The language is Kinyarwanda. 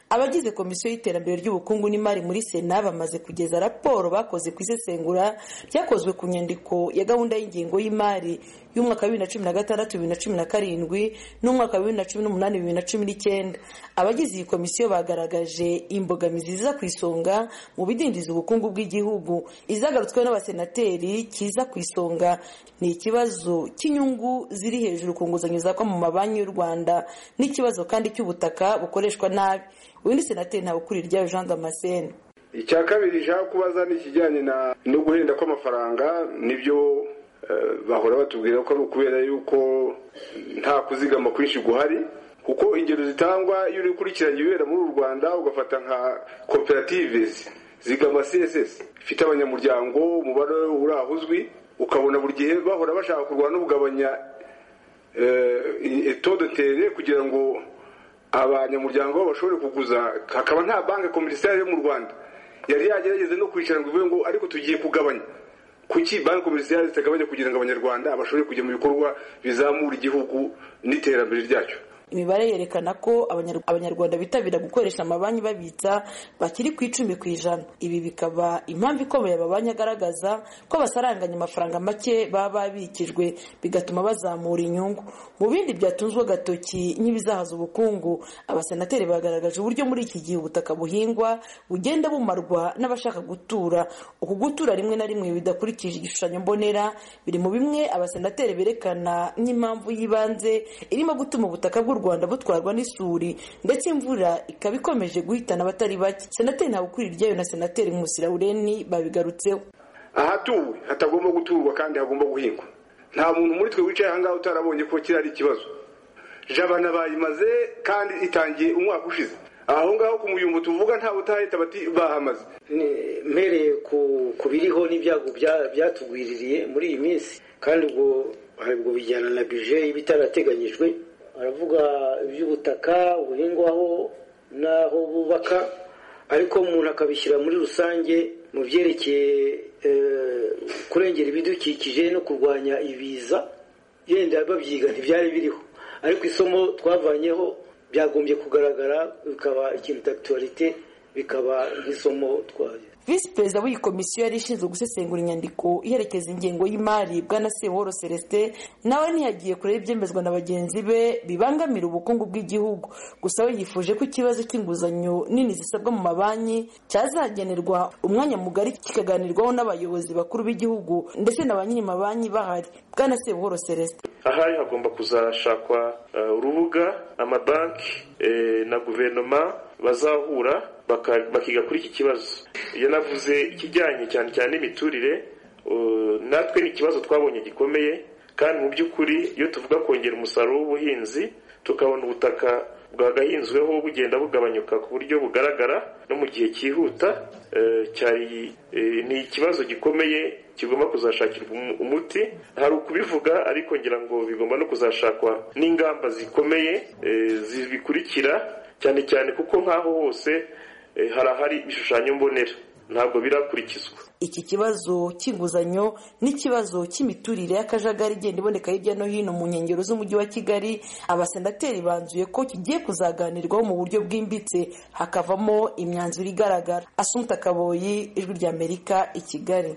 abagize komisiyo y'iterambere ry'ubukungu n'imari muri sena bamaze kugeza raporo bakoze ku isesengura ryakozwe ku nyandiko ya gahunda y'ingengo y'imari y'umwaka wa bibiri na cumi na gatandatu bibiri na cumi na karindwi n'umwaka wa bibiri na cumi n'umunani bibiri na cumi n'icyenda abagize iyi komisiyo bagaragaje imbogamizi ziza ku isonga mu bidindiza ubukungu bw'igihugu izagarutsweho n'abasenateri kiza ku isonga ni ikibazo cy'inyungu ziri hejuru ku nguzanyo zakwa mu mabanki y'u rwanda n'ikibazo kandi cy'ubutaka bukoreshwa nabi undi senateri ntabukuriye jean damascene icya kabiri jean kubaza ni ikijyanye no guhenda kw'amafaranga nibyo bahora batubwira ko ari ukubera yuko nta kuzigama kwinshi guhari kuko ingero zitangwa iyo uri gukurikirana ibibera muri u rwanda ugafata nka koperative zigama css ifite abanyamuryango umubare uraho uzwi ukabona buri gihe bahora bashaka kurwana no kugabanya etodotere kugira ngo abanyamuryango bashobore kuguza hakaba nta banki komerisiyo mu rwanda yari yagerageza no kwicara ngo ivuge ngo ariko tugiye kugabanya kuki banki komerisiyo zitagabanya kugira ngo abanyarwanda bashobore kujya mu bikorwa bizamura igihugu n'iterambere ryacyo imibare yerekana ko abanyarwanda bitabira gukoresha amabanki babitsa bakiri ku icumi ku ijana ibi bikaba impamvu ikomeye amabanki agaragaza ko basaranganya amafaranga make baba babikijwe bigatuma bazamura inyungu mu bindi byatunzwe agatoki nk'ibizahaza ubukungu abasenateri bagaragaje uburyo muri iki gihe ubutaka buhingwa bugenda bumarwa n'abashaka gutura uku gutura rimwe na rimwe bidakurikije igishushanyo mbonera biri mu bimwe abasenateri berekana nk'impamvu y'ibanze irimo gutuma ubutaka bw'u rwanda butwarwa n'isuri ndetse imvura ikaba ikomeje guhitana abatari bake senateri ntabukuriye na senateri nkusirawureni babigarutseho ahatuwe hatagomba guturwa kandi hagomba guhingwa nta muntu muri twe wicaye ahangaha utarabonye ko kiriya ari ikibazo jabana bayimaze kandi itangiye umwaka ushize aho ngaho ku muyumbo tuvuga ntawe utahita bati bahamaze mpereye ku biriho n'ibyago byatugwiririye muri iyi minsi kandi ubwo ubwo bijyana na bije y'ibitarateganyijwe baravuga iby'ubutaka buhingwaho n'aho bubaka ariko umuntu akabishyira muri rusange mu byerekeye kurengera ibidukikije no kurwanya ibiza yenda babyiga ntibyari biriho ariko isomo twavanyeho byagombye kugaragara bikaba ikintu tagituwarite bikaba nk'isomo twaye visi perezida w'iyi komisiyo yari ishinzwe gusesengura inyandiko iherekeza ingengo y'imari bwana seworo celestin nawe ntiyagiye kureba ibyemezwa na bagenzi be bibangamira ubukungu bw'igihugu gusa we yifuje ko ikibazo cy'inguzanyo nini zisabwa mu mabanki cyazagenerwa umwanya mugari kikaganirwaho n'abayobozi bakuru b'igihugu ndetse na ba nyiri mabanki bahari bwana seworo celestin ahari hagomba kuzashakwa urubuga amabanki na guverinoma bazahura bakiga kuri iki kibazo iyo navuze ikijyanye cyane cyane n'imiturire natwe ni ikibazo twabonye gikomeye kandi mu by'ukuri iyo tuvuga kongera umusaruro w'ubuhinzi tukabona ubutaka bwagahinzweho bugenda bugabanyuka ku buryo bugaragara no mu gihe cyihuta ni ikibazo gikomeye kigomba kuzashakirwa umuti hari ukubivuga ariko ngira ngo bigomba no kuzashakwa n'ingamba zikomeye zibikurikira cyane cyane kuko nk'aho hose hari ahari ibishushanyo mbonera ntabwo birakurikizwa iki kibazo cy'inguzanyo n'ikibazo cy'imiturire y'akajagari igenda iboneka hirya no hino mu nkengero z'umujyi wa kigali abasenateri banzuye ko kigiye kuzaganirwaho mu buryo bwimbitse hakavamo imyanzuro igaragara asumu takaboyi ijwi ry'amerika i kigali